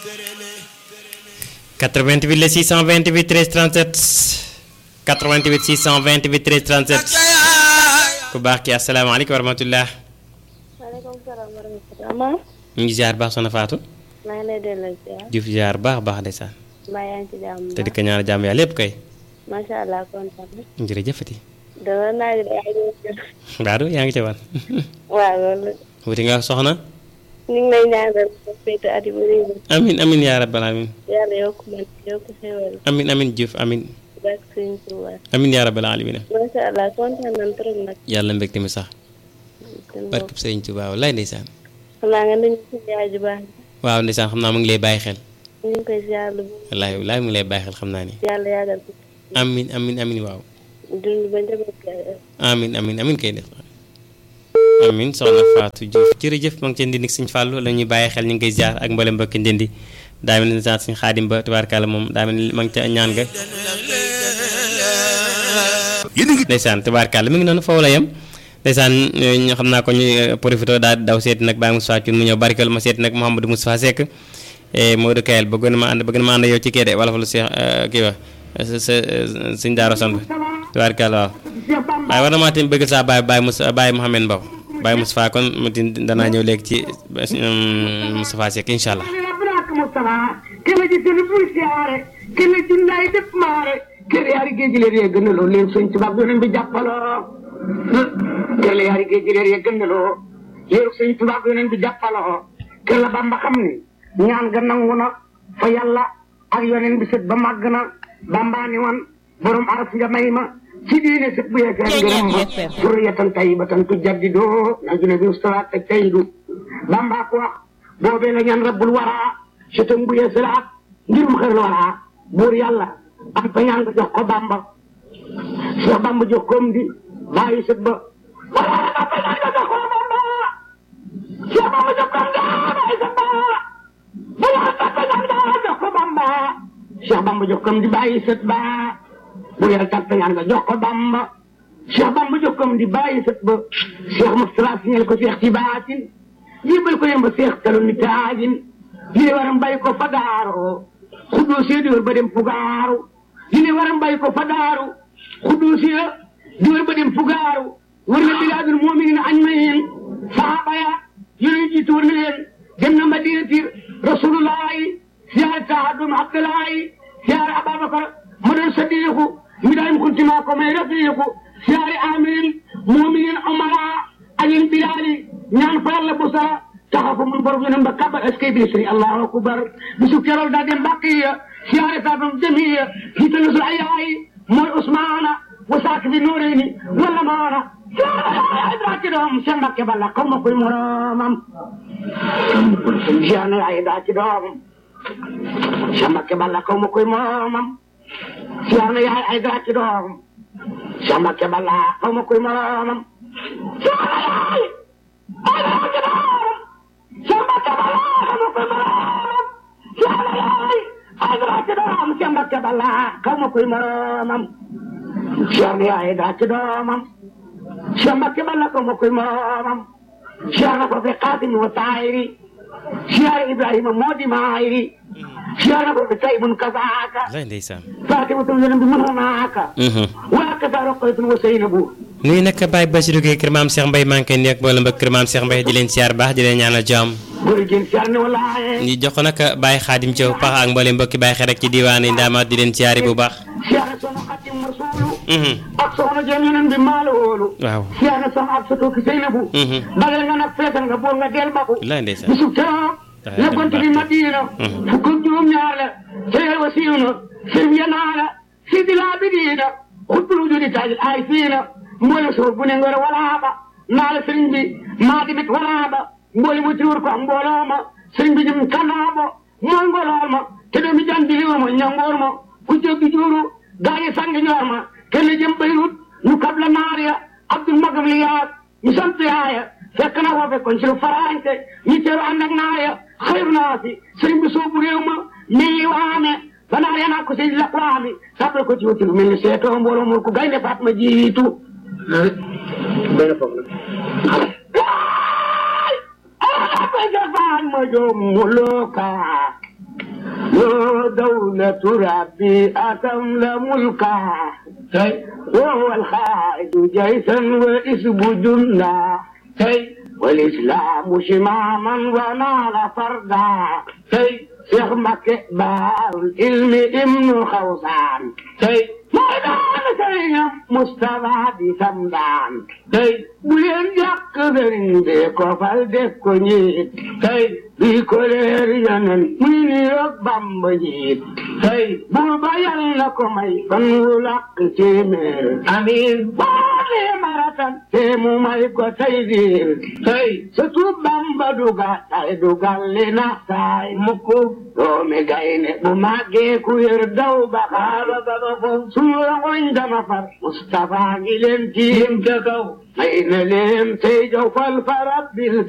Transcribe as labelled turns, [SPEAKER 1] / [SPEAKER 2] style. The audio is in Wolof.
[SPEAKER 1] 88 la 628 13 37 88 628 13 37 ku baax ki asalaamaaleykum wa rahmatulah.
[SPEAKER 2] maaleykum salaam wa rahmatulah.
[SPEAKER 1] ñu ngi ziar baax soxna Fatou.
[SPEAKER 2] maa ngi lay delloo ziar.
[SPEAKER 1] Diouf ziar baax baax ndeysaan.
[SPEAKER 2] mbaa yaa ngi ci jàmm
[SPEAKER 1] te di ko ñaanal jàmm yàlla lépp kay.
[SPEAKER 2] macha allah kontaan na.
[SPEAKER 1] jërëjëfati.
[SPEAKER 2] dama naa ji yaa ngi jël.
[SPEAKER 1] Baadu yaa ngi ci wan.
[SPEAKER 2] waaw loolu.
[SPEAKER 1] wuti nga soxna.
[SPEAKER 2] ñu ngi lay ñaanal sa féete at yu bëri yi.
[SPEAKER 1] amin amin yaa rabbal amin
[SPEAKER 2] yàlla yokk man yokk xéwal.
[SPEAKER 1] amin amin Diouf amin
[SPEAKER 2] barke Sëriñ Tuubaa.
[SPEAKER 1] amin yaa rabbal alamin
[SPEAKER 2] macha allah kontaan nañ trop nag.
[SPEAKER 1] yàlla mbégte mi sax barkeb Sëriñ Tuubaa wallaay ndeysaan
[SPEAKER 2] xam naa nga nuyu si yaay ju baax
[SPEAKER 1] waaw ndeysaan xam naa mu ngi lay bàyyi xel
[SPEAKER 2] ñu ngi koy ziar lu bëri.
[SPEAKER 1] wallaay wallaay mu ngi lay bàyyi xel xam naa ni
[SPEAKER 2] yàlla yàggal ko.
[SPEAKER 1] amin amin amin waaw
[SPEAKER 2] dund ba njaboot gaay.
[SPEAKER 1] amin amin amin kay def amin soxna Fatou Diouf jërëjëf ma ngi ci ndindi Sëñ Fàllu la ñuy bàyyi xel ñu ngi koy ziar ak mboolem mbokki ndindi daa mel ni sant Sëñ Xaadim ba tubaarkàlla moom daa mel ni ma ngi ca ñaan ga ndeysaan tubaarkàlla mi ngi noonu foofu la yem ndeysaan ñu xam naa ko ñu profité daal di daw seeti nag Baye Moustapha Thioune mu ñëw barkeel ma seeti nag Mouhamadou Moustapha Seck Modou Kayel bëggoon na ma ànd bëgg na ma ànd yow ci kii de wala fa lu Seex kii wa sa sa sëñ Daara Samb tubaarkàlla waaw waaye war na maa tamit bëgg saa Baye Baye Moussa Baye Mouhamed Mbow Baye Moustapha kon mu tin danaa ñëw léegi ci Moustapha Seck incha allah
[SPEAKER 3] Mustafa kele ji sunu bul siyaare kele ji lay def maare kele yaari géej leer yee gën a loo leen sëñ tubaab yoneen bi jàppaloo kele yaari géej leer yee gën a loo leen sëñ tubaab yoneen bi jàppaloo kele Bamba xam ni ñaan ga nangu na fa yàlla ak yoneen bi sët ba màgg na Bamba ni wan borom araf nga may ma ci diine sët bu yeggee ngërëm ma suriyatan tayyibatan tujaddidoo na june bi ustawaat te tayyidu Bamba ko wax boobee la ñaan rabbul waraa sëtam bu yeesalaat ngirum xër la waraa buur yàlla am fa ñaan nga jox ko bamba Cheikh bamba jox koom di bàyyi sët ba wala am fa ñaan nga jox ko bamba Cheikh bamba jox koom di bàyyi sët ba wala am fa ñaan nga jox ko bamba Cheikh bamba jox koom di bàyyi sët ba buur yàlla tam fa ñaan nga jox ko bamba Cheikh bamba jox koom di bàyyi sët ba Cheikh Moustapha signal ko Cheikh ci baatin jébal ko yem ba Cheikh talo ni taajin li waram bay ko fa daaru xuddoo see diwar ba dem fugaaru li waram bay ko fa daaru xuddoo see diwar ba dem fugaaru war na bilaadul mu'minin añ ma yeen saaba ya yooyu jiitu war na leen dem na madinati rasulullahi siyaare saadum abdullahi siyaare ababakar ma doon sadiqu mi daayim kuntima ko may rafiqu siyaare amin mu'minin umara añin bilaali ñaan fa yàlla bu sara taxaw fa mun borom yonen ba kabar est-ce que bi sëriñ allahu akbar bisu kerool daa dem baqiya siyaare saabam jamiya hiitala sul ayaayi mooy usmaana wa saak bi nuureyni wala maana siyaare daa ci doom seen mbakke balla xaw ma koy moromam siyaare ay daa ci doom seen mbakke balla xaw ma koy moromam siyaare yaay ay daa ci doom seen mbakke balla xaw ma koy moromam siyaare yaay ay daa ci doom Samba Kabala xamu koy moroomam Samba yaay ay daa ci doom Samba Kabala xamu koy moroomam Samba yaay daa ci doomam Samba Kabala xamu koy moroomam Siyaare ko fi Xaasim wa Taayiri Siyaare Ibrahima moo di maayiri Siyaare ko fi Taybun kazaaka
[SPEAKER 1] lay ndeysaan
[SPEAKER 3] Fatimatu yonent bi mën naaka waa kasa Roqaytun wa Seynabu
[SPEAKER 1] nuyu nag Baye Bassirou Gueye kër maam Cheikh Mbaye maa ngi koy nuyu ak mboolem ba kër maam Cheikh Mbaye di leen siyaar baax di leen ñaanal jàmm
[SPEAKER 3] góor jigéen siyaar ne walaaye
[SPEAKER 1] ñu jox ko nag Baye Khadim Thiaw pax ak mboolem mbokki Baye xel rek ci diwaan yi ndaamaat di leen siyaari bu baax
[SPEAKER 3] siyaare soxna Xadim Rasuulu ak soxna jëm yeneen bi maalo woolu
[SPEAKER 1] waaw
[SPEAKER 3] siyaare soxna ak sa tooki Seynabu bagal nga nag feesal nga bool nga del baku
[SPEAKER 1] lay ndeysaan
[SPEAKER 3] bisu keroog la gont bi Madina fukk ak juróom ñaar la seyal wa siiw na sëriñ ya naa la si di laa bi diina xutbul wujudi taajil ay fiina mboole suur bu ne ngor walaaba naa la sëriñ bi maa dimit walaaba mboole mu tiwur ko ak mbooloo ma sëriñ bi jëm kanaabo mooy ngolool ma te doomi jan diliwo ma ñangoor ma ku joggi juuru gaañi sang ñoor ma kenn jëm Beyrut ñu kab la naar ya abdul magam li yaat ñu sant yaaya fekk na foofe kon ci lu faraante ñu teeru ànd ak naar ya xayru naa si sëriñ bi soobu réew ma mii waame ba naar ya naa ko si laqwaami sàppal ko ci wuti lu mel ni seetoo mbooloo mur ko gaynde faat ma jiitu benn foofu la ay ay ma jofaan ma jom muluka دولة ربي أتمل ملكا وهو الخالد جيشا وإسب جنة والإسلام شماما ونال فردا شيخ مكبار العلم ابن خوصان ميدان سيم مصطفى بسمدان بلين جاك درين بيكو فالدكو نيت بيكو لير ينن من يقبام بجيت بوبا يلنكو مي فنولك تيمير أمين بالي مرatan تيمو مايكو تيدير ستوب بامبا دوغا تاي دوغا لنا تاي مكو دومي غايني بماغي كوير دو بخارا بابا suura wanda mafar Mustapha gilen tim ta kau mai na lem sai jau fal farab bil